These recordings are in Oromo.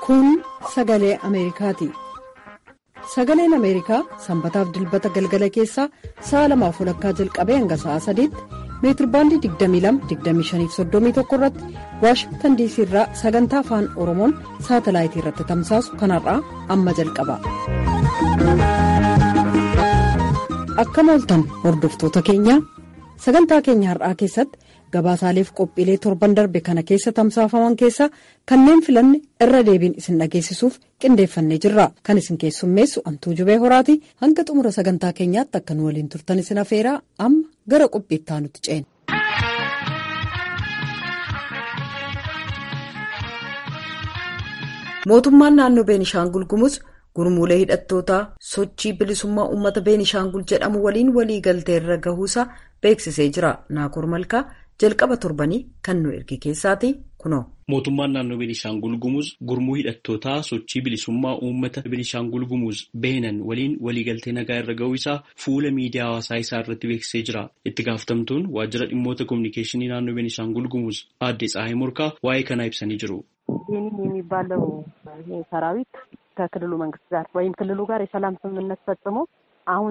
Kun sagalee Ameerikaati. Sagaleen Ameerikaa sanbataaf dilbata galgala keessaa sa'a lamaaf walakkaa jalqabee hanga sa'a sadiitti meetirbaandii 22-25-31 irratti waashingtan diisii irraa sagantaa afaan oromoon saatalaayitii irratti tamsaasu kanarraa amma jalqaba. Akkam ooltan hordoftoota keenya sagantaa keenya har'aa keessatti gabaasaaleef qophiilee torban darbe kana keessa tamsaafaman keessaa kanneen filanne irra deebiin isin dhageessisuuf qindeeffannee jirra kan isin keessummeessu antuu jubee horaati hanga xumura sagantaa keenyaatti akka nu waliin turtan isin afeeraa amma gara qophiittaa nuti ceena. mootummaan naannoo beenishaangul gumuz gurmuulee hidhattootaa sochii bilisummaa uummata beenishaangul jedhamu waliin walii galteerra gahuusaa beeksisee jira naakoor malkaa jalqaba torbanii kan nu erge keessaati kunoo. Mootummaan naannoo Beenishaangul Gumuz gurmuu hidhattootaa sochii bilisummaa uummata Beenishaangul Gumuz beenan waliin waliigaltee nagaa irra ga'uu isaa fuula miidiyaa hawaasaa isaa irratti beeksisee jira. Itti gaafatamtuun waajjira dhimmoota kominikeeshinii naannoo Beenishaangul Gumuz aadde Tsahaayi Morkaa waa'ee kanaa ibsanii jiru. ይህንን የሚባለው ሰራዊት ከክልሉ መንግስት ጋር ወይም ክልሉ ጋር የሰላም ስምምነት ፈጽሞ አሁን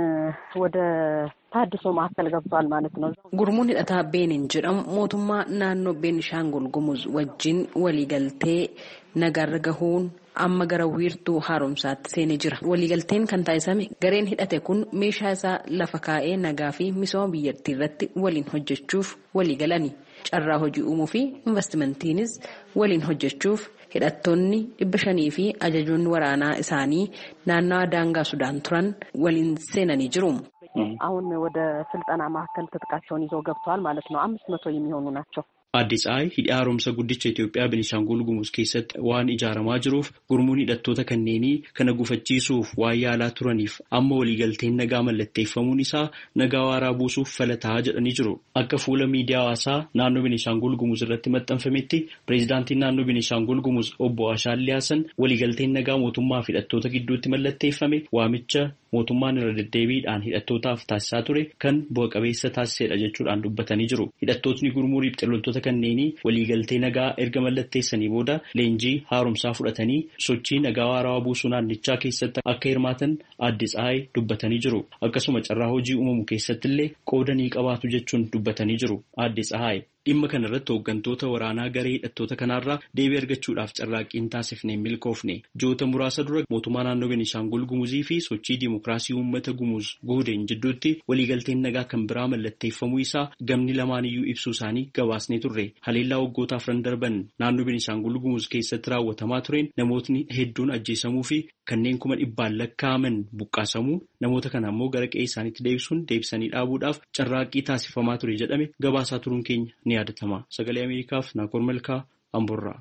ወደ ታድሶ ማዕከል ገብቷል ማለት ነው። Gurmuun hidhataa Beenin jedhamu mootummaa naannoo Beenishaangul Gumuz wajjin waliigaltee nagaarra gahuun amma gara wiirtuu haaromsaatti seenee jira. Waliigalteen kan taasifame gareen hidhate kun meeshaa isaa lafa kaa'ee nagaa fi misooma biyyattii irratti waliin hojjechuuf waliigalani. Carraa hojii uumuu fi investimentiinis waliin hojjechuuf hidhattoonni dhibba shanii fi ajajoonni waraanaa isaanii naannawaa daangaa Sudaan turan waliin seenanii jiru. አሁን ወደ ስልጠና ማዕከል ትጥቃቸውን ይዘው ገብተዋል ማለት ነው። አምስት መቶ የሚሆኑ ናቸው። Aadde Tsahaayi hidhi haaromsa guddicha Itoophiyaa Beenishaangul Gumuz keessatti waan ijaaramaa jiruuf gurmuun hidhattoota kanneenii kana gufachiisuuf waan yaalaa turaniif amma waliigalteen nagaa mallatteeffamuun isaa nagaa waaraa buusuuf falataa jedhanii jiru. Akka fuula miidiyaa hawaasaa naannoo Beenishaangul Gumuz irratti maxxanfametti pireezidaantiin naannoo Beenishaangul Gumuz obbo Ashaadli Haasan waliigalteen nagaa mootummaa fi hidhattoota gidduutti mallatteeffame waamicha mootummaan irra deddeebiidhaan hidhattootaaf taasisaa ture kan bu'a qabeessa taasisedha jechuudhaan dubbatanii jiru. Hidhattootni gurmuu riphxeeloltoota kanneenii waliigaltee nagaa erga mallatteessanii booda leenjii haaromsaa fudhatanii sochii nagaa waaraa buusuu naannichaa keessatti akka hirmaatan aadde Tsahaayi dubbatanii jiru. Akkasuma carraa hojii uumamu keessatti illee qooda ni qabaatu jechuun dubbatanii jiru. Aadde Tsahaayi. Dhimma kana irratti hooggantoota waraanaa garee hidhattoota kanaarraa deebii argachuudhaaf carraaqqiin taasifne milkoofne ji'oota muraasa dura mootummaa naannoo Beenishaangul Gumuzii fi sochii dimookiraasii uummata Gumuz Guudeen jidduutti waliigalteen nagaa kan biraa mallatteeffamuu isaa gamni lamaaniyyuu ibsuu isaanii gabaasnee turre. Haleellaa waggoota afran darban naannoo Beenishaangul Gumuz keessatti raawwatamaa tureen namootni hedduun ajjeesamuu fi kanneen kuma dhibbaan lakkaa'aman buqqaasamuu namoota kana ammoo gara qe'ee isaaniitti deebisuun deebisanii dhaabuudhaaf carraaqqii taasifamaa ture jedhame gabaasaa turuun keenya ni yaadatama. Sagalee Ameerikaaf Naakoor Malkaa Amborraa.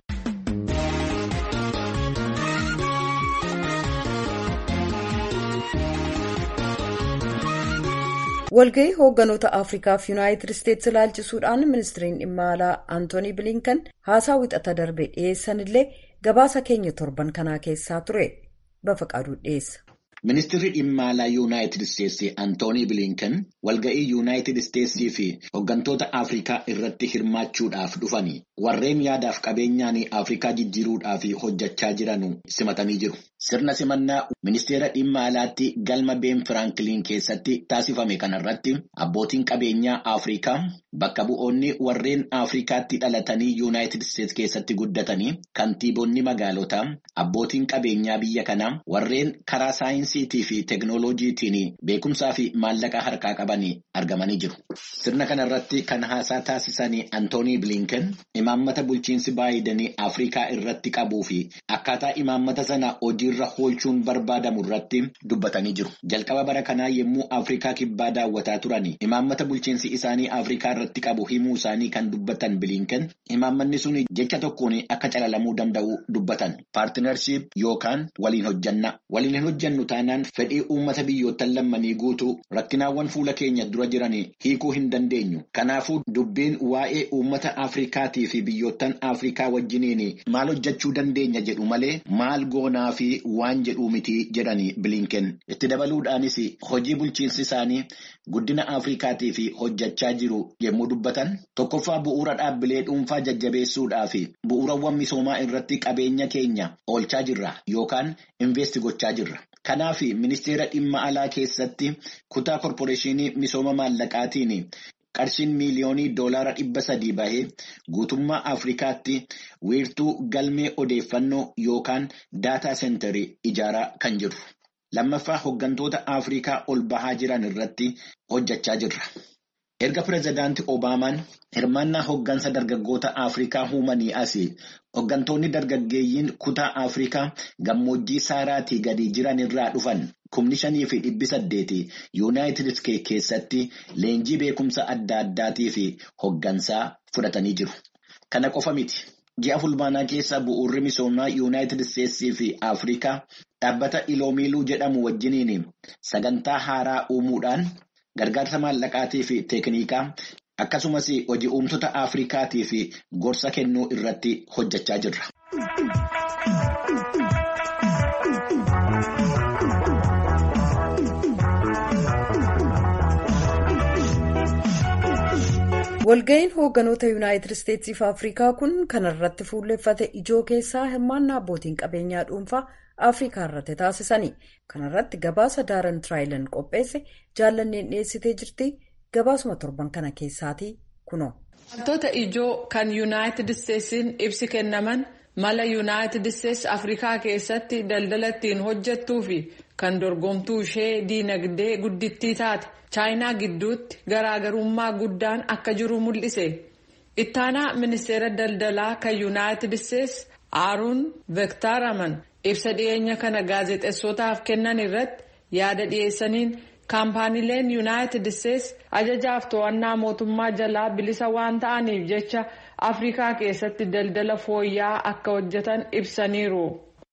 walgahii hoogganoota afriikaaf yuunaayitid isteetsi ilaalchisuudhaan ministiriin dhimma alaa antoonii bilinkan haasaa wixata darbe dhiyeessan illee gabaasa keenya torban kanaa keessaa ture bafaqaaduu dhiyeessa. Ministeerri dhimma alaa Yuunaayitid Isteetsi Antoonii Bilinkan walga'ii Yuunaayitid Isteetsii fi hooggantoota Afrikaa irratti hirmaachuudhaaf dhufanii warreen yaadaaf qabeenyaan Afrikaa jijjiiruudhaaf hojjechaa jiran simatanii jiru. Sirna simannaa ministeera dhimma alaatti galma Ben Firankiliin keessatti taasifame kanarratti abbootiin qabeenyaa Afrikaa bakka bu'oonni warreen Afrikaatti dhalatanii Yuunaayitid Isteetsi keessatti guddatanii kantiibonni magaalotaa abbootiin qabeenyaa biyya kanaa warreen karaa saayinsii. fi teeknooloojiitiin beekumsaa fi maallaqa harkaa qabanii argamanii jiru. Sirna kana irratti kan haasaa taasisan Antoonii Bilinken imaammata bulchiinsi Baayidanii Afrikaa irratti qabuu fi akkaataa imaammata sana hojiirra oolchuun barbaadamu irratti dubbatanii jiru. Jalqaba bara kanaa yommuu Afrikaa kibbaa daawwataa turan imaammata bulchiinsi isaanii Afrikaa irratti qabu himuu isaanii kan dubbatan Bilinken imaammanni sun jecha tokkoon akka calalamuu danda'u dubbatan. Paartinarshiip yookaan waliin hojjanna. Waliin hin hojjannu taanaan fedhii uummata biyyoottan lammanii guutuu rakkinaawwan fuula keenya dura jiran hiikuu hin dandeenyu. Kanaafuu dubbiin waa'ee uummata Afrikaatii fi biyyoottan Afrikaa wajjiniin maal hojjechuu dandeenya jedhu malee maal goonaa fi waan jedhuu miti jedhani bilinken. Itti dabaluudhaanis hojii bulchiinsi isaanii guddina Afrikaatii fi hojjechaa jiru yommuu dubbatan tokkoffaa bu'uura dhaabbilee dhuunfaa jajjabeessuudhaa fi bu'uurawwan misoomaa irratti qabeenya keenya oolchaa jirra yookaan investi gochaa jirra. Kanaaf ministeera dhimma alaa keessatti kutaa korporeeshinii misooma maallaqaatiin qarshiin miiliyoonii doolaara dhibba sadii bahee guutummaa Afrikaatti wiirtuu galmee odeeffannoo yookaan daataa seenterii ijaaraa kan jiru. Lammaffaa hooggantoota Afrikaa ol bahaa jiran irratti hojjechaa jirra. Erga pireezidaantii Obaamaan hirmaannaa hooggansa dargaggoota Afrikaa uumanii asii hooggantoonni dargaggeeyyiin kutaa Afrikaa gammoojjii saaraatii gadi jiran irraa dhufan kumni shanii fi dhibbi saddeeti yuunaayitid isteetsi keessatti leenjii beekumsa adda addaatii fi hooggansaa fudhatanii jiru. Kana qofa miti. Ji'a fulbaanaa keessa bu'uurri misoomaa yuunaayitid isteetsii fi Afrikaa dhaabbata iloomiiluu jedhamu wajjiniin sagantaa haaraa uumuudhaan gargaarsa maallaqaatii fi teeknikaa akkasumas hojii uumtoota Afrikaatii fi gorsa kennuu irratti hojjechaa jirra. walga'iin hoogganoota yuunaayitid isteetsii fi afrikaa kun kanarratti fuulleffate ijoo keessaa hirmaannaa abbootiin qabeenyaa dhuunfaa afrikaa irratti taasisanii kanarratti gabaasa daaran tiraayilan qopheesse jaallanneen dhiyeessitee jirti gabaasuma torban kana keessaatii kunoo. wantoota ijoo kan yuunaayitid isteetsiin ibsi kennaman mala yuunaayitid isteetsi afrikaa keessatti daldala ittiin hojjettuu fi kan dorgomtuu ishee diinagdee guddittii taate. chaayinaa gidduutti garaagarummaa guddaan akka jiru mul'ise ittaanaa ministeera daldalaa kan yuunaayitid isteetsi aaruun veektaaraman ibsa dhiyeenya kana gaazexeessotaaf kennan irratti yaada dhiyeessaniin kaampaaniileen yuunaayitid isteetsi ajajaaf to'annaa mootummaa jalaa bilisa waan ta'aniif jecha afrikaa keessatti daldala fooyya'aa akka hojjetan ibsaniiru.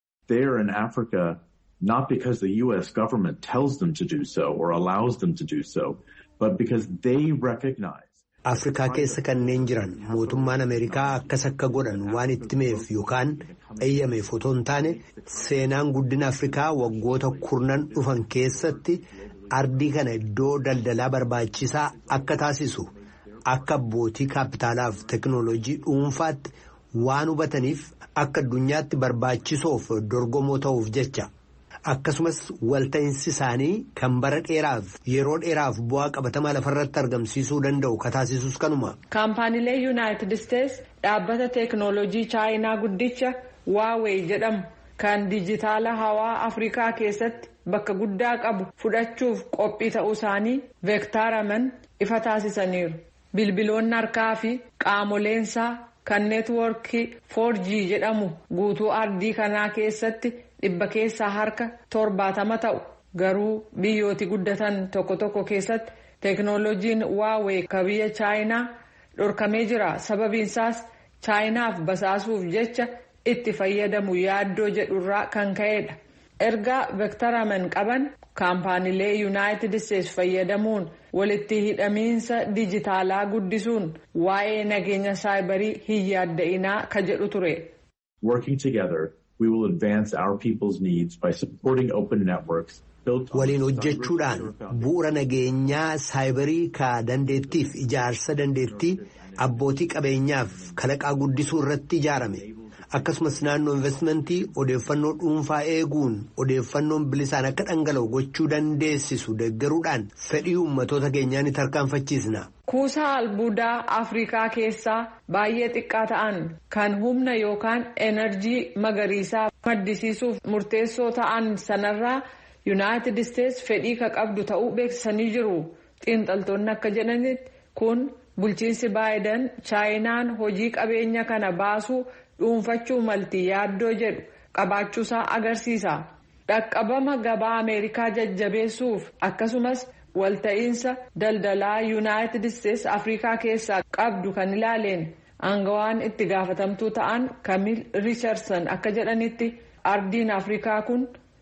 not because the U.S. government tells them to do so or allows them to do so, but because they recognize. Afrikaa keessa kanneen jiran mootummaan Ameerikaa akkas akka godhan waan itti himeef yookaan eeyyameef otoo hin taane seenaan guddina Afrikaa waggoota kurnan dhufan keessatti ardii kana iddoo daldalaa barbaachisaa akka taasisu akka abbootii kaapitaalaaf teekinooloojii dhuunfaatti waan hubataniif akka addunyaatti barbaachisoof dorgomoo ta'uuf jecha. akkasumas walta'iinsi isaanii kan bara dheeraaf yeroo dheeraaf bu'aa qabatamaa lafarratti argamsiisuu danda'u kataasisus kanuma. kaampaaniilee yuunaayitid isteetsi dhaabbata teeknooloojii chaayinaa guddicha waawee jedhamu kan dijitaala hawaa afrikaa keessatti bakka guddaa qabu fudhachuuf qophii ta'uu isaanii veektaaraman ifa taasisaniiru bilbiloonni harkaa fi qaamoleensaa kan neetwoorkii 4G jedhamu guutuu ardii kanaa keessatti. dhibba keessaa harka torbaatama ta'u garuu biyyooti guddatan tokko tokko keessatti teeknooloojiin waawee ka biyya chaayinaa dhorkamee jira sababiinsaas chaayinaaf basaasuuf jecha itti fayyadamu yaaddoo jedhurraa kan ka'edha ergaa veektaraman qaban kaampaaniilee yuunaayitid isteetsi fayyadamuun walitti hidhamiinsa dijitaalaa guddisuun waa'ee nageenya saayibarii hin yaadda'inaa ka jedhu ture. we will advance our people's needs by supporting open networks. waliin hojjechuudhaan bu'uura nageenyaa saayibarii ka dandeettiif ijaarsa dandeettii abbootii qabeenyaaf kalaqaa guddisuu irratti ijaarame akkasumas naannoo investimentii odeeffannoo dhuunfaa eeguun odeeffannoon bilisaan akka dhangala'u gochuu dandeessisu deeggaruudhaan fedhii uummatoota keenyaa ni tarkaanfachiisna. kuusaa albuudaa afrikaa keessaa baay'ee xiqqaa ta'an kan humna yookaan enerjii magariisaa maddisiisuuf murteessoo ta'an sanarraa yuunaayitid isteetsi fedhii ka qabdu ta'uu beeksisanii jiru xiinxaltoonni akka jedhanitti kun bulchiinsi baayidan chaayinaan hojii qabeenya kana baasuu dhuunfachuu malti yaaddoo jedhu qabaachuusaa agarsiisa dhaqqabama gabaa ameerikaa jajjabeessuuf akkasumas. walta'iinsa daldalaa yuunaayitid isteetsi afrikaa keessaa qabdu kan ilaaleen aangawaan itti gaafatamtuu ta'an kamil riicharsan akka jedhanitti ardiin afrikaa kun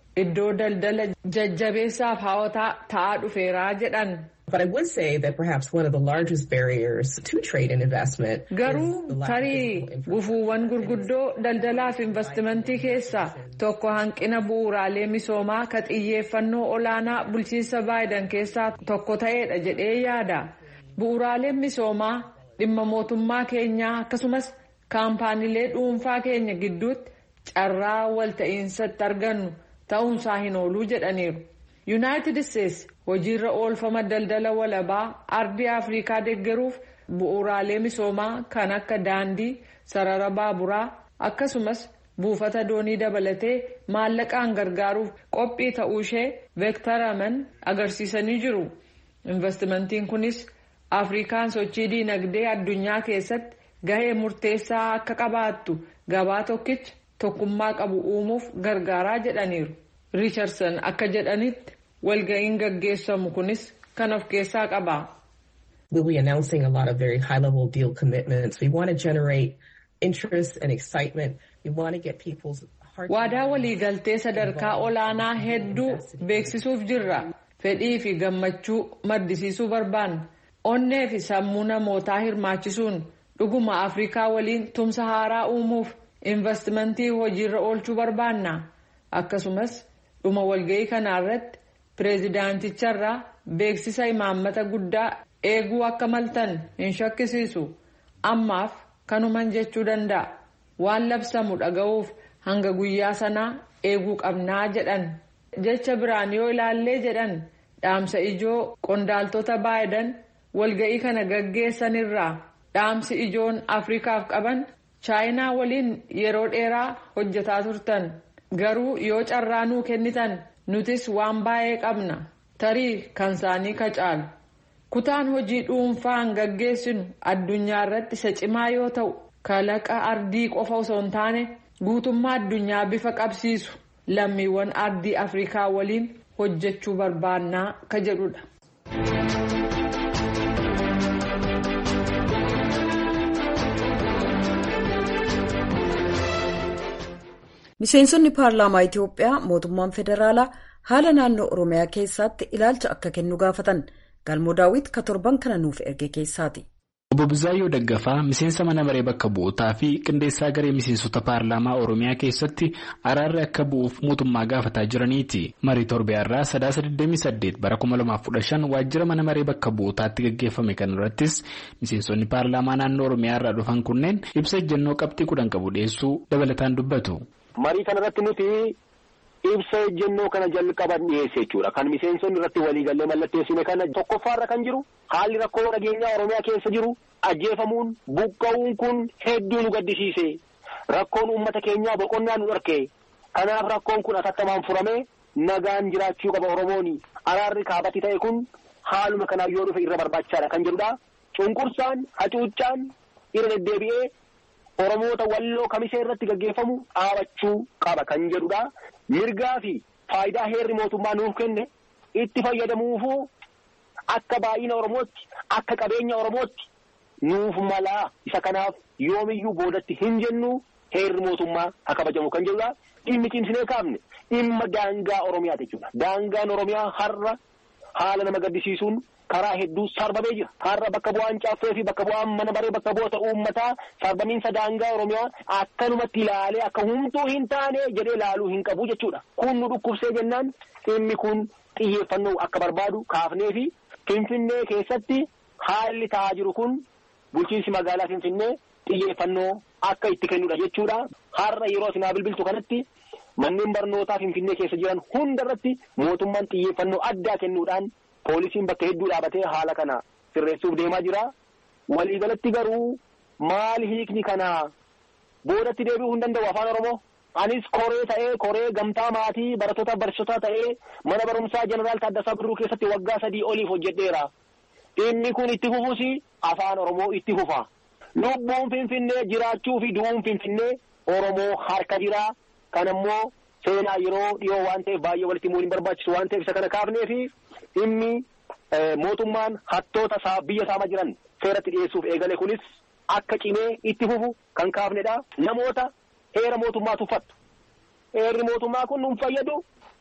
iddoo daldala jajjabeessaaf hawwataa ta'aa dhufeeraa jedhan. But I would say that perhaps one of the largest barriers to trade and investment Garuu tarii gufuuwwan gurguddoo daldalaaf investimentii keessaa tokko hanqina bu'uuraalee misoomaa ka xiyyeeffannoo olaanaa bulchiinsa baayidan keessaa tokko ta'eedha jedhee yaada. Bu'uuraaleen misoomaa dhimma mootummaa keenyaa akkasumas kaampaaniilee dhuunfaa keenya gidduutti carraa walta'iinsatti argannu ta'uunsaa hin ooluu jedhaniiru. Yuunaayitid Isteetsi hojiirra oolfama daldala walabaa ardii Afrikaa deeggaruuf bu'uuraalee misoomaa kan akka daandii, sarara baaburaa akkasumas buufata doonii dabalatee maallaqaan gargaaruuf qophii ta'uu ishee veektaraman agarsiisanii jiru. Investimentiin kunis Afrikaan sochii diinagdee addunyaa keessatti gahee murteessaa akka qabaattu gabaa tokkicha tokkummaa qabu uumuuf gargaaraa jedhaniiru. Richardson akka jedhanitti walga'iin gaggeessamu kunis kan of keessaa qaba. We'll be announcing a lot of very high level deal commitments. We want to generate interest and excitement. We want to get people's hearts. Waadaa waliigaltee sadarkaa olaanaa hedduu beeksisuuf jirra. Fedhii fi gammachuu maddisiisuu barbaanna. Onnee fi sammuu namootaa hirmaachisuun dhuguma Afrikaa waliin tumsa haaraa uumuuf investimentii hojiirra oolchuu barbaanna. Akkasumas dhuma walga'ii kanaarratti pireezidaanticharraa beeksisa imaammata guddaa eeguu akka maltan hin shakkisiisu ammaaf kanuman jechuu danda'a waan labsamu dhaga'uuf hanga guyyaa sanaa eeguu qabnaa jedhan jecha biraan yoo ilaallee jedhan dhaamsa ijoo qondaaltota baayidan walga'ii kana gaggeessanirraa dhaamsi ijoon afrikaaf qaban chaayinaa waliin yeroo dheeraa hojjetaa turtan garuu yoo carraa nuu kennitan nutis waan baay'ee qabna tarii kan isaanii ka caalu kutaan hojii dhuunfaan gaggeessinu addunyaa irratti isa cimaa yoo ta'u kalaqa ardii qofa osoo hin taane guutummaa addunyaa bifa qabsiisu lammiiwwan ardii afrikaa waliin hojjechuu barbaannaa ka jedhudha. Miseensonni paarlaamaa Itiyoophiyaa mootummaan federaalaa haala naannoo Oromiyaa keessatti ilaalcha akka kennu gaafatan galmoo daawwit ka torban kana nuuf erge keessaati. Obbo Bizaayyoo Daggafaa miseensa mana maree bakka bu'ootaa fi qindeessaa garee miseensota paarlaamaa Oromiyaa keessatti araarri akka bu'uuf mootummaa gaafataa jiraniiti. Marii torbeerraa sadaasa 28 bara 2015 waajjira mana maree bakka bu'ootaatti gaggeeffame kan irrattis miseensonni paarlaamaa naannoo Oromiyaa irraa dhufan kunneen ibsa ejjennoo qabxii kudhan qabu dhiyeessuu dabalataan dubbatu. Marii kanarratti nuti ibsa ejjennoo kana jalqaban dhiyeesse jechuudha. Kan miseensonni irratti waliigallee mallatteessine kana tokkoffaarra kan jiru haalli rakkoo nageenyaa Oromiyaa keessa jiru ajjeefamuun buqqa'uun kun hedduu nu gaddisiise. Rakkoon uummata keenyaa boqonnaa nu dhorke. Kanaaf rakkoon kun atattamaan furame nagaan jiraachuu qaba Oromooni. Araarri kaabatti ta'e kun haaluma kanaan yoo dhufe irra barbaachisaadha kan jedhudha. Cunqursaan, hacuuccaan irra deddeebi'ee Oromoota walloo kamisee irratti gaggeeffamu dhaabachuu qaba kan jedhudha. Mirgaa fi faayidaa heerri mootummaa nuuf kenne itti fayyadamuufu akka baay'ina Oromootti akka qabeenya Oromootti nuuf malaa isa kanaaf yoomiyyuu boodatti hin jennu heerri mootummaa haa kabajamu kan jedhudha. Dhimmi cimsinee kaafne dhimma daangaa Oromiyaati jechuudha. Daangaan Oromiyaa har'a haala nama gaddisiisuun karaa hedduu sarbamee jira. Har'a bakka bu'aan caaffee fi bakka bu'aan mana baree bakka bu'oota uummataa sarbamiinsa daangaa Oromiyaa akkanumatti ilaalee akka humtuu hin taane jedhee ilaaluu hin qabu jechuudha. Kun nu dhukkubsee jennaan dhimmi kun xiyyeeffannoo akka barbaadu kaafnee fi Finfinnee keessatti haalli ta'aa jiru kun bulchiinsi magaalaa Finfinnee xiyyeeffannoo akka itti kennudha jechuudha. Har'a yeroo isin bilbiltu kanatti manneen barnootaa Finfinnee keessa jiran hundarratti mootummaan xiyyeeffannoo addaa kennuudhaan poolisiin bakka hedduu dhaabatee haala kana sirreessuuf deemaa jira. Waliigalatti garuu maal hiikni kana boodatti deebi'uu hin danda'u afaan Oromoo. Anis koree ta'ee koree gamtaa maatii barattoota barsiisotaa ta'ee mana barumsaa jeneraal Taaddasaa Birruu keessatti waggaa sadii oliif hojjedheera. Dhimmi kun itti fufuus afaan Oromoo itti fufa. Lubbuun Finfinnee jiraachuu fi du'uun Finfinnee Oromoo harka jira. Kan ammoo seenaa yeroo dhiyoo waan ta'eef baay'ee walitti himuu hin barbaachisu waan ta'eef isa kana kaafnee fi dhimmi mootummaan hattoota biyya saamaa jiran seeratti dhiyeessuuf eegale kunis akka cimee itti fufu kan kaafnedha. Namoota heera mootummaa tuffattu. Heerri mootummaa kun nun fayyadu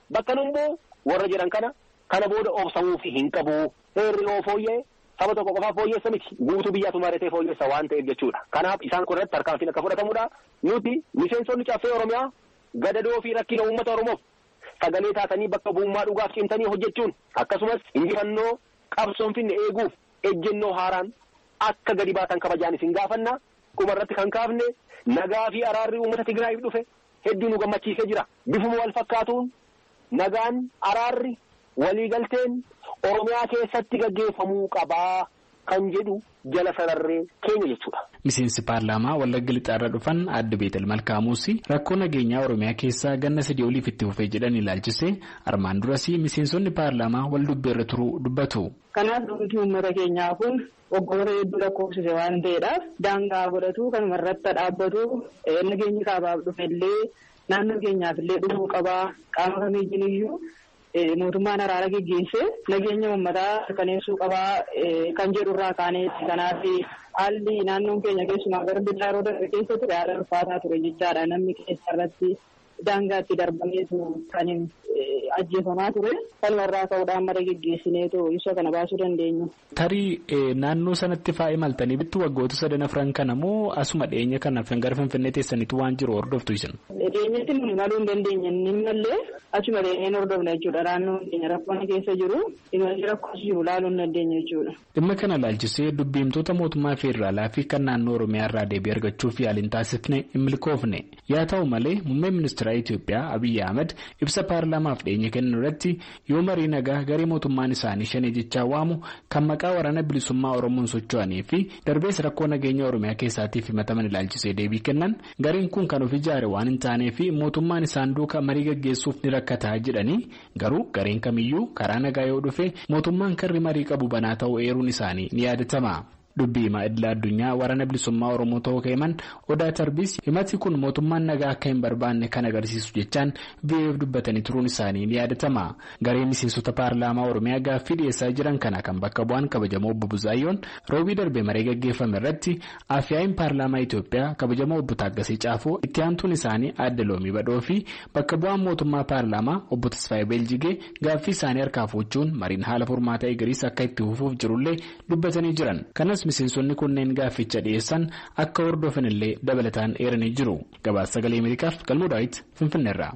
bakka numboo warra jedhan kana kana booda obsamuufi hin qabu heerri yoo fooyya'e saba tokko qofaaf fooyyeessa miti guutuu biyyaatu maratee fooyyeessa waan ta'eef jechuudha kanaaf isaan kun irratti tarkaanfiin akka fudhatamudha nuti miseensonni caffee oromiyaa gadadoo fi rakkina uummata oromoof sagalee taatanii bakka bu'ummaa dhugaaf cimtanii hojjechuun akkasumas injifannoo qabsoon finne eeguuf ejjennoo haaraan akka gadi baatan kabajaan isin gaafanna kuma irratti kan kaafne nagaa fi araarri uummata Tigraayiif dhufe hedduu nu gammachiisee jira bifuma wal fakkaatuun nagaan araarri waliigalteen oromiyaa keessatti gaggeeffamuu qabaa kan jedhu jala sararree keenya jechuudha. Miseensi paarlaamaa Wallagga Lixaarra dhufan adda Beetel Malkaamuusi rakkoo nageenyaa Oromiyaa keessaa ganna sadii oliif itti fufee jedhan ilaalchisee armaan duras miseensonni paarlaamaa wal dubbeerra turuu dubbatu. Kanaaf dhugaatii uummata keenyaa kun waggoota hedduu lakkoofsise waan ta'eedhaaf daangaa godhatu kanuma irratti dhaabbatu nageenyi kaabaaf dhufellee naannoo keenyaaf illee dhufuu qabaa qaama kamiiyyuu iyyuu mootummaan araara geggeesse nageenya uummataa mirkaneessuu qabaa kan jedhu irraa kaaneeti kanaaf haalli naannoon keenya keessumaa gara billaa yeroo darbe keessa ture haala ulfaataa ture jechaadha namni keessa irratti daangaatti darbameetu kan ajjeefamaa ture kanuma irraa ka'uudhaan mara geggeessineetu ibsa kana baasuu dandeenya. Tarii naannoo sanatti faa imaltanii bittu waggoota sadan afran kana moo asuma dhiyeenya kana gara finfinnee teessaniitu waan jiru hordoftu isin. Dhiyeenyatti nuni maluu hin dandeenye inni mallee achuma dhiyeenyeen hordofna jechuudha naannoon keenya rakkoon keessa jiru imalli rakkoos jiru laaluu hin dandeenye jechuudha. Dhimma kana laalchisee dubbiimtoota mootummaa federaalaa fi kan naannoo Oromiyaa irraa deebii argachuuf yaaliin taasifne hin milkoofne yaa ta'u malee muummeen ministeera Itoophiyaa Abiyyi Ahmed ibsa paarlaamaaf dhiyeenya kennan irratti yoo marii nagaa garee mootummaan isaanii shanee jechaa waamu kan maqaa waraana bilisummaa Oromoon socho'anii fi darbees rakkoo nageenya Oromiyaa keessaatiif himataman ilaalchisee deebii kennan gareen kun kan of ijaare waan hin taanee fi mootummaan isaan duuka marii gaggeessuuf ni rakkataa jedhanii garuu gareen kamiyyuu karaa nagaa yoo dhufe mootummaan karri marii qabu banaa ta'uu eeruun isaanii ni yaadatama. dubbii himaa idila addunyaa waraana bilisummaa oromoo ta'uu keeman odaa tarbis himati kun mootummaan nagaa akka hin barbaanne kan agarsiisu jechaan VOA'f dubbatanii turuun isaanii ni yaadatama garee miseensota paarlaamaa oromiyaa gaaffii dhiyeessaa jiran kana kan bakka bu'an kabajamoo obbo Buzaayyoon roobii darbee maree gaggeeffame irratti afyaa'iin paarlaamaa Itoophiyaa kabajamoo obbo Taaggasee Caafoo itti aantuun isaanii aadde loomii badhoo fi bakka bu'aan mootummaa paarlaamaa obbo Tasfaayee Beeljigee gaaffii isaanii harkaa fuuchuun mariin haala furmaata eegariis akka itti fufuuf jirullee dubbatanii jiran kanas miseensonni kunneen gaafficha dhiyeessan akka hordofan illee dabalataan eeranii jiru gabaasa sagalee ameerikaaf galmoo daawit finfinneerra.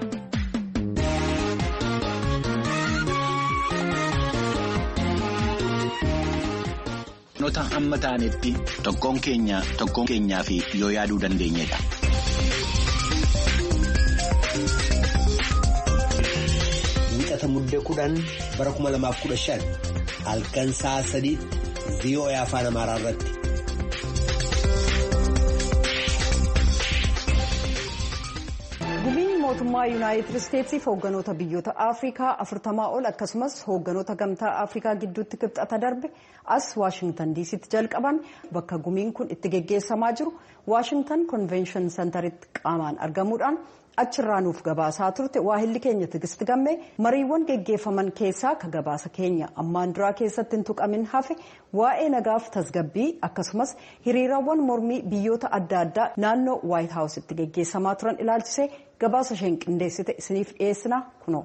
Noota amma ta'anitti tokkoon keenya tokkoon keenyaa fi yoo yaaduu dandeenyedha. Wiixata muddee kudhan bara kuma lamaaf kudha shan halkan sa'a sadiitti VOA afaan amaaraa irratti. gumiin mootummaa yuunaayitid isteetsiif hoogganoota biyyoota afrikaa afurtamaa ol akkasumas hoogganoota gamtaa afrikaa gidduutti kibxata darbe as waashingtan diisitti jalqaban bakka gumiin kun itti geggeessamaa jiru waashingtan konvenshin sentaritti qaamaan argamuudhaan achirraa nuuf gabaasaa turte waahilli keenya tigisti gammee mariiwwan geggeeffaman keessaa ka gabaasa keenya ammaan duraa keessatti hin tuqamin hafe waa'ee nagaaf tasgabbii akkasumas hiriirawwan mormii biyyoota adda addaa naannoo waayit haawusitti geggeessamaa turan ilaalchisee gabaasa isheen qindeessite isiniif dhiyeessina kunoo.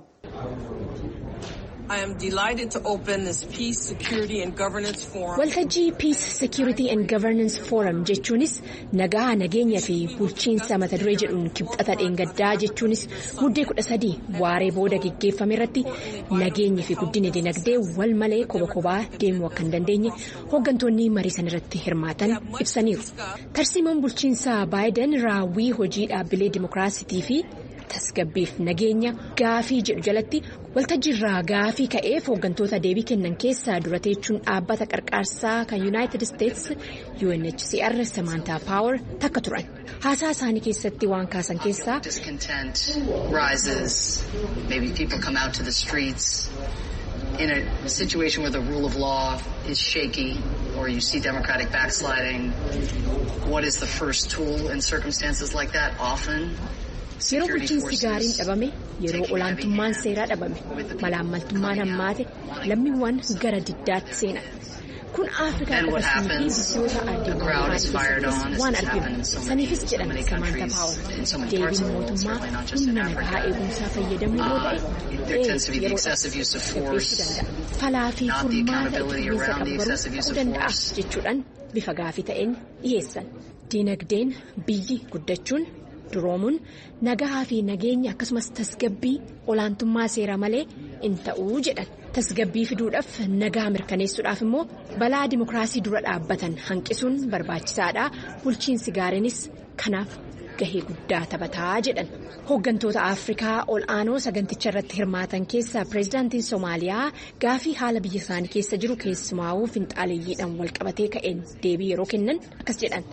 Waltajjii Peace Security and Governance Forum jechuunis nagaa nageenya fi bulchiinsa mata duree jedhuun kibxata dheengaddaa jechuunis muddee kudha sadii waaree booda geggeeffame irratti nageenyi fi guddina dinagdee wal malee koba kobaa deemuu akka hin dandeenye hooggantoonni marii san irratti hirmaatan ibsaniiru. Tarsiimoon bulchiinsaa Baayiden raawwii hojii dhaabbilee dimookiraasitii fi tasgabbiif nageenya gaafii jedhu jalatti waltajjiirraa gaafii ka'eef hooggantoota deebii kennan keessaa dura teechuun dhaabbata qarqaarsaa kan yuunaayitid isteetsi UNHCR Samantha Power takka turan haasaa isaanii keessatti waan kaasan keessaa. In a situation where the rule of law is shaky or you see democratic backsliding, what is the first tool in circumstances like that? Often Yeroo bulchiinsi gaariin dhabame yeroo olaantummaan seeraa dhabame malaammaltummaan hammaate lammiiwwan gara diddaatti seenan kun afrikaa dabarsanii fi biyyoota addunyaa keessattis waan arginu saniifis jedhan samaanta paawar deebiin mootummaa humna nagaa eegumsaa fayyadamuu yoo ta'e yeroo dhipheessuu danda'a falaa fi furmaata itti fufiinsa qabu garuu ta'uu danda'a jechuudhaan bifa gaafii ta'een dhiyeessan diinagdeen biyyi guddachuun duroomuun nagaa fi nageenya akkasumas tasgabbii olaantummaa seera malee in ta'uu jedhan. tasgabbii fiduudhaaf nagaa mirkaneessuudhaaf immoo balaa dimokiraasii dura dhaabbatan hanqisuun barbaachisaadha bulchiinsi gaariinis kanaaf gahee guddaa taphataa jedhan hooggantoota afrikaa ol aanoo saganticha irratti hirmaatan keessaa pireezidaantiin soomaaliyaa gaafii haala biyya isaanii keessa jiru keessumaa'uu finxaaleeyyiidhaan walqabatee ka'een deebii yeroo kennan akkas jedhan.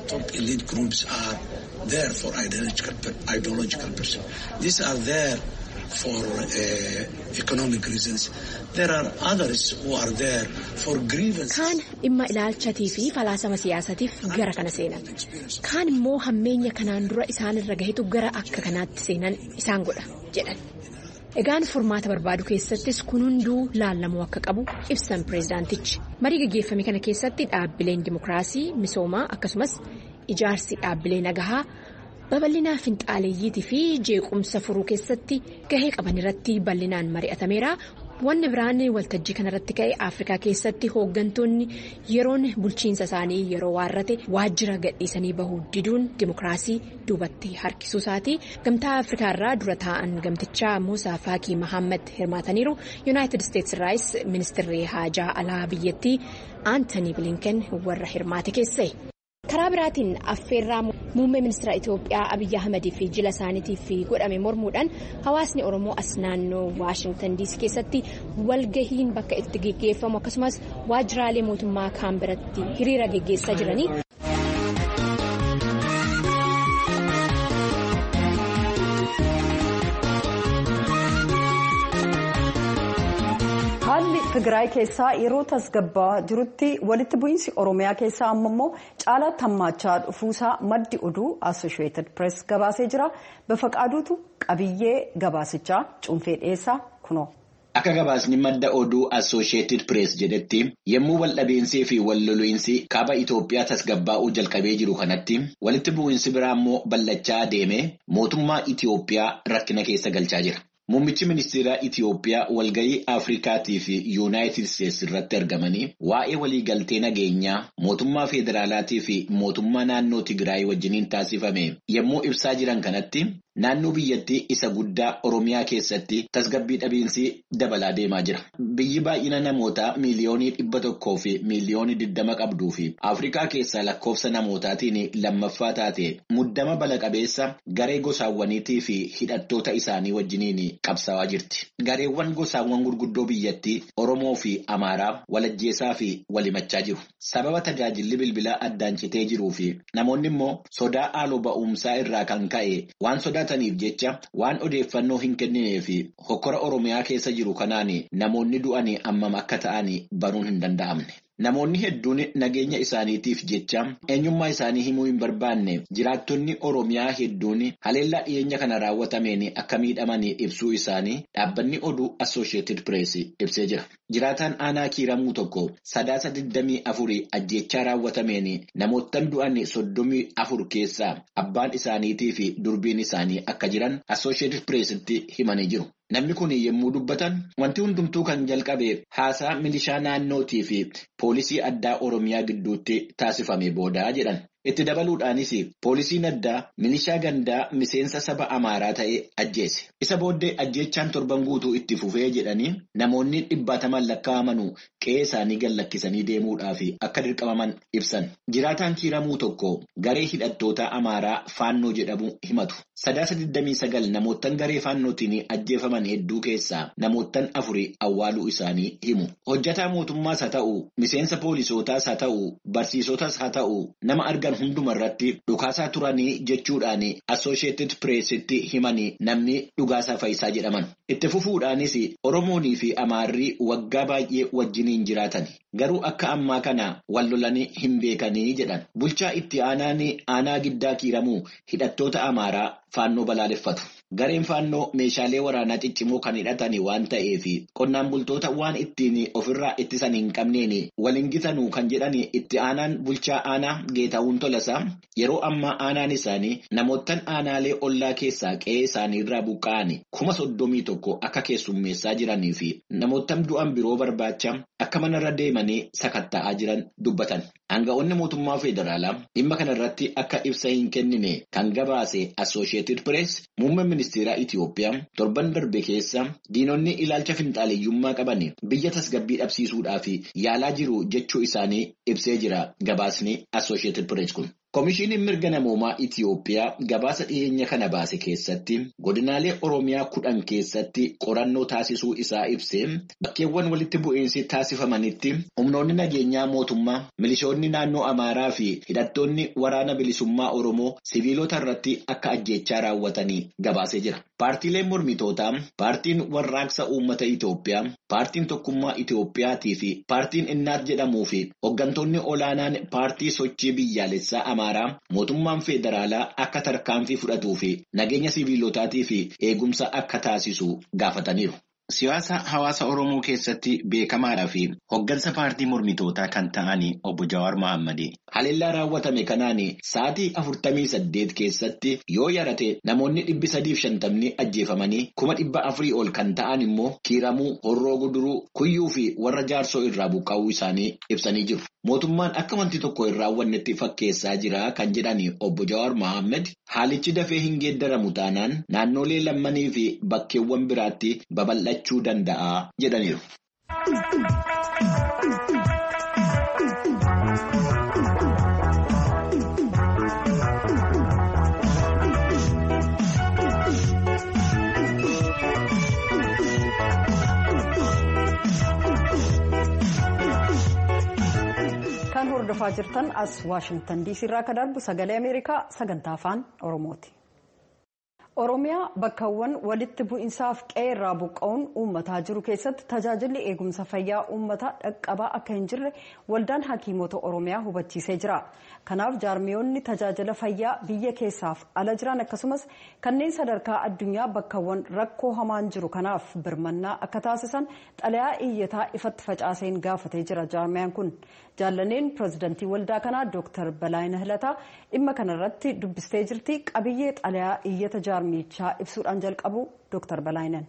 for uh, economic reasons. There are others who are there for grievance. Kaan dhimma ilaalchatii fi falaasama siyaasatiif gara kana seenan. Kaan immoo hammeenya kanaan dura isaanirra gahetu gara akka kanaatti seenan isaan godha jedhan. Egaan furmaata barbaadu keessattis kun hunduu laallamuu akka qabu ibsan pireezidaantichi. Marii gaggeeffame kana keessatti dhaabbileen dimokiraasii misoomaa akkasumas ijaarsi dhaabbilee nagahaa. babal'inaa finxaaleeyyiitii fi jeequmsa furuu keessatti gahee qaban irratti bal'inaan mari'atameera wanni biraan waltajjii kanarratti ka'e afrikaa keessatti hooggantoonni yeroon bulchiinsa isaanii yeroo waarrate waajjira gadhiisanii bahuu diduun dimokiraasii duubatti harkisuu isaati gamtaa afrikaa irraa dura taa'an gamtichaa muusaa faakii mahammad hirmaataniiru yuunaayitid isteetsi irraayis ministeerri haajaa alaa biyyattii aantanii bilinken warra hirmaate keessa'e. karaa biraatiin affeerraa muummee ministeera itiyoophiyaa abiyyi ahmedii fi jila isaaniitiif godhame mormuudhaan hawaasni oromoo as naannoo waashingtan diisii keessatti walgahiin bakka itti geggeeffamu akkasumas waajjiraalee mootummaa kaan biratti hiriira geggeessaa jiranii. haalli tigraay keessaa yeroo tasgabbaa jirutti walitti bu'iinsi oromiyaa keessaa amma immoo caalaatti hammaachaa dhufuusaa maddi oduu assosheetid pirees gabaasee jira bafaqaaduutu qabiyyee gabaasichaa cuunfee dhiyeessaa kunoo. Akka gabaasni madda oduu Associated Press jedhetti yommuu waldhabeensaa fi walloliinsi kaaba Itoophiyaa tasgabbaa'uu jalqabee jiru kanatti walitti bu'iinsi biraa immoo ballachaa adeemee mootummaa Itoophiyaa rakkina keessa galchaa jira. Muummichi ministeeraa Itoophiyaa walgahii Afrikaatii fi Yuunaayitid Isteetsi irratti argamanii waa'ee waliigaltee nageenyaa mootummaa federaalaatii fi mootummaa naannoo Tigraay wajjiniin taasifame yommuu ibsaa jiran kanatti naannoo biyyattii isa guddaa Oromiyaa keessatti tasgabbii dhabiinsi dabalaa deemaa jira. Biyyi baay'ina namootaa miiliyoonii dhibba tokkoo fi miiliyoonii digdama qabduu fi Afrikaa keessaa lakkoofsa namootaatiin lammaffaa taate muddama bala qabeessa garee gosaawwaniitii fi hidhattoota isaanii wajjiniin qabsaawaa jirti. Gareewwan gosaawwan gurguddoo biyyattii Oromoo fi Amaaraa walajjeesaa fi walimachaa jiru. Sababa tajaajilli bilbilaa addaan citee jiruu fi namoonni immoo sodaa haaloo ba'umsaa irraa kan ka'e waan sodaataniif jecha waan odeeffannoo hin kenninee fi hokkora Oromiyaa keessa jiru kanaan namoonni du'anii ammam akka ta'an baruun hin danda'amne. Namoonni hedduun nageenya isaaniitiif jecha eenyummaa isaanii himuu hin barbaanne jiraattonni Oromiyaa hedduun haleellaa dhiyeenya kana raawwatameen akka miidhaman ibsuu isaanii dhaabbanni oduu Associated Press ibsee jira. Jiraataan aanaa kiiramuu tokko sadaasa digdamii afurii ajjeechaa raawwatameen namoottan du'an soddomii afur keessaa abbaan isaaniitii fi durbiin isaanii akka jiran Associated Pressitti himanii jiru. Namni kun yommuu dubbatan wanti hundumtuu kan jalqabe haasaa milishaa naannootii fi poolisii addaa Oromiyaa gidduutti taasifame boodaa jedhan. Itti dabaluudhaanis poolisiin addaa milishaa gandaa miseensa saba Amaaraa ta'e ajjeese. Isa booddee ajjeechaan torban guutuu itti fufee jedhanii namoonni dhibbaataman lakkaa'aman qe'ee isaanii gallakkisanii deemuudhaaf akka dirqamaman ibsan. Jiraataan kiiramuu tokko garee hidhattoota Amaaraa faannoo jedhamu himatu. Sadaasa 29 namoottan garee faannootiin ajjeefaman hedduu keessaa namoottan afurii awwaaluu isaanii himu. Hojjataa mootummaas haa ta'u, miseensa poolisootaas haa ta'u, barsiisotaas haa ta'u, nama argan hunduma irratti dhukaasaa turanii jechuudhaan Associated Pressitti himanii namni dhugaasaa Fayisaa jedhaman. Itti fufuudhaanis Oromoonii fi Amaarri waggaa baay'ee wajjiniin jiraatan. Garuu akka ammaa kana wal lolanii hin beekanii jedhan. Bulchaa itti aanaan aanaa giddaa kiiramuu hidhattoota Amaaraa faannoo balaaleffatu. gareen faannoo meeshaalee waraanaa ciccimoo kan hidhatanii waan ta'eef qonnaan bultoota waan ittiin ofirraa ittisan hin qabneen waliin gitanuu kan jedhan itti aanaan bulchaa aanaa geetaawun tolasaa yeroo ammaa aanaan isaanii namoottan aanaalee ollaa keessaa qe'ee isaanii irraa buqqa'an kuma soddomii tokko akka keessummeessaa jiranii fi namoottan du'an biroo barbaacha akka manarra deemanii sakatta'aa jiran dubbatan. Aanga'oonni mootummaa federaalaa dhimma kanarratti akka ibsa hin kennine kan gabaase Associated Press muummeen ministeeraa Itiyoophiyaa torban darbe keessa diinonni ilaalcha finxaaleeyyummaa qaban biyya tasgabbii dhabsiisuudhaaf yaalaa jiru jechuu isaanii ibsee jira gabaasni Associated Press kun. Komishiiniin mirga namoomaa Itiyoophiyaa gabaasa dhiyeenya kana baase keessatti godinaalee Oromiyaa kudhan keessatti qorannoo taasisuu isaa ibsee bakkeewwan walitti bu'iinsi taasifamanitti humnoonni nageenyaa mootummaa milishoonni naannoo Amaaraa fi hidhattoonni waraana bilisummaa Oromoo siviilota irratti akka ajjeechaa raawwatanii gabaasee jira. Paartiileen mormitootaa, paartiin warraaqsa uummata Itiyoophiyaa, paartiin tokkummaa Itiyoophiyaatii fi paartiin innaat jedhamuu fi hooggantoonni olaanaan paartii sochii biyyaalessaa Amaaraa mootummaan federaalaa akka tarkaanfii fudhatuu fi nageenya siviilotaatii fi eegumsa akka taasisu gaafataniiru. Siyaasa hawaasa Oromoo keessatti beekamaadhaa fi hoggansa paartii mormitootaa kan ta'an obbo Jawaar Mohaammed haleellaa raawwatame kanaan sa'aatii afurtamii saddeet keessatti yoo yarate namoonni dhibbi sadiif shantamni ajjeefamanii kuma dhibba afurii ol kan ta'an immoo kiiramuu, horroo guduruu, kuyyuu fi warra jaarsoo irraa buqqa'uu isaanii ibsanii jiru. Mootummaan akka wanti tokko hin raawwannetti fakkeessaa jira kan jedhan obbo Jawaar Mohaammed haalichi dafee hin geeddaramu taanaan naannolee lammanii fi bakkeewwan biraatti babal'achuu danda'a jedhaniiru. kan hordofaa jirtan as waashingtan diisii irraa akka darbu sagalee ameerikaa sagantaa afaan oromooti. oromiyaa bakkawwan walitti bu'iinsaaf qe'ee irraa buqqa'uun uummataa jiru keessatti tajaajilli eegumsa fayyaa uummataa dhaqqabaa akka hin jirre waldaan hakiimota oromiyaa hubachiisee jira kanaaf jaarmiyoonni tajaajila fayyaa biyya keessaaf ala jiran akkasumas kanneen sadarkaa addunyaa bakkawwan rakkoo hamaan jiru kanaaf birmannaa akka taasisan xalayaa iyyataa ifatti facaaseen gaafatee jira jaarmiyaan kun jaallaneen pirezidantii waldaa kanaa dooktar balaayina hilataa dhimma kanarratti dubbistee jirti qabiyyee xalayaa iyyata jaarmichaa ibsuudhaan jalqabu dooktar balaayinan.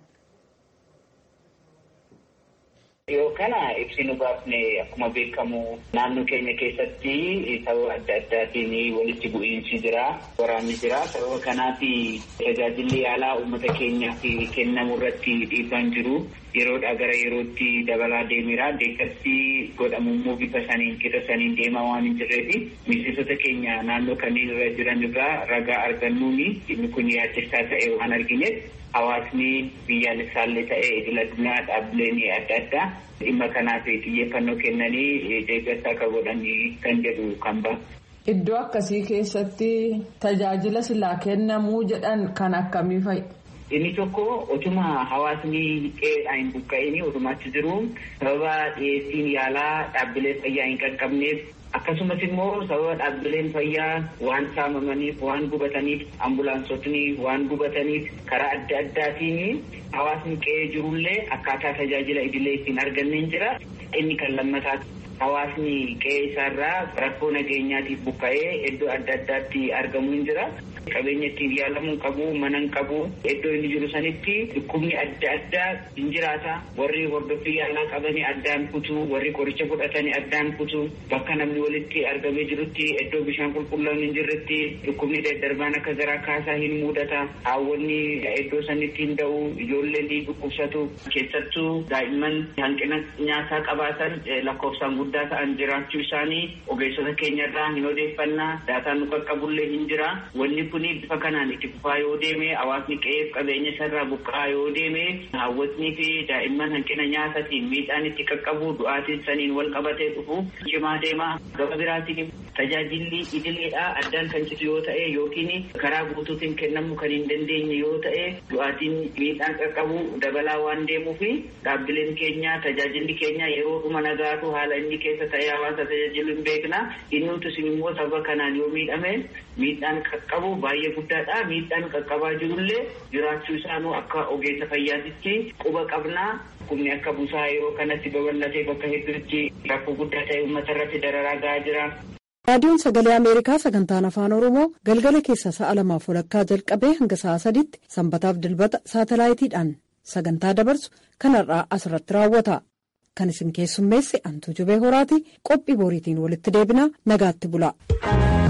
Yoo kana ibsi nu baafne akkuma beekamu naannoo keenya keessatti sababa adda addaatiin walitti bu'iinsi jira waraanni jira sababa kanaaf tajaajilli yaalaa uummata keenyaaf kennamu irratti dhiibbaan jiru yeroodhaa gara yerootti dabalaa deemeera deeggarsi godhamu immoo bifa saniin qixa saniin deemaa waan hin jirreefi miseensota keenya naannoo kanneen irra jiran irraa ragaa argannuuni inni kun yaaddessaa ta'e waan argineef hawaasni biyyaalessaallee ta'e idil addunyaa dhaabbileen adda addaa dhimma kanaaf xiyyeeffannoo kennanii deeggarsa akka godhan kan jedhu kan ba'a. Iddoo akkasii keessatti tajaajila silaa kennamuu jedhan kan akkamii fa'i? Inni tokko otuma hawaasni qe'eedhaa hin buqqa'in otumaatti jiru sababa dhiyeessiin yaalaa dhaabbilee fayyaa hin qaqqabneef akkasumas immoo sababa dhaabbileen fayyaa waan saamamaniif waan gubataniif ambulaansotni waan gubataniif karaa adda addaatiin hawaasni qe'ee jirullee akkaataa tajaajila idilee ittiin arganneen jira inni kan lammataa hawaasni qe'ee isaarraa rakkoo nageenyaatiif buqqa'ee iddoo adda addaatti argamu hin jira. qabeenya ittiin yaalamuu qabu mana qabu iddoo inni jiru sanitti dhukkubni adda addaa hin jiraata warri hordoffii yaalaa qabanii addaan kutuu warri qoricha fudhatanii addaan kutuu bakka namni walitti argamee jirutti iddoo bishaan qulqulluun hin jirretti dhukkubni daddarbaan akka garaa kaasaa hin mudata haawwanni iddoo sanitti hin da'u ijoolleen ni dhukkubsatu keessattuu daa'imman hanqina nyaataa qabaatan lakkoofsaan guddaa ta'an jiraachuu isaanii ogeessota keenyarraa hin odeeffannaa daataan nu qaqqabullee hin jira wanni kun bifa kanaan itti fufaa yoo deeme hawaasni qe'eef qabeenya isarraa buqqa'aa yoo deeme haawwatnii fi daa'imman hanqina nyaataatiin miidhaan itti qaqqabu du'aatiin saniin wal qabatee dhufu cimaa deema gaba biraatiin tajaajilli idileedhaa addaan kan citu yoo ta'e yookiin karaa guutuutiin kennamuu kan hin dandeenye yoo ta'e du'aatiin miidhaan qaqqabu dabalaa waan deemuuf dhaabbileen keenya tajaajilli keenya yeroo dhuma nagaatu haala inni keessa ta'ee hawaasa tajaajilu hin beekna inni utus immoo sababa kanaan yoo miidhame miidhaan qaqqabu baay'ee guddaadha. Miidhaan qaqqabaa jirullee jiraachuu isaanuu akka ogeessa fayyaatitti quba qabnaa. Dhukkubni akka busaa yeroo kanatti babal'atee bakka hedduutti rakkoo guddaa ta'e uummata irratti dararaa gahaa jira. raadiyoon sagalee ameerikaa sagantaan afaan oromoo galgala keessa sa'a lamaaf walakkaa jalqabee hanga sa'a sadiitti sanbataaf dilbata saatalaayitiidhaan sagantaa dabarsu kanarraa asirratti raawwata kan isin keessummeesse antuu jubee horaati qophii boriitiin walitti deebinaa nagaatti bula.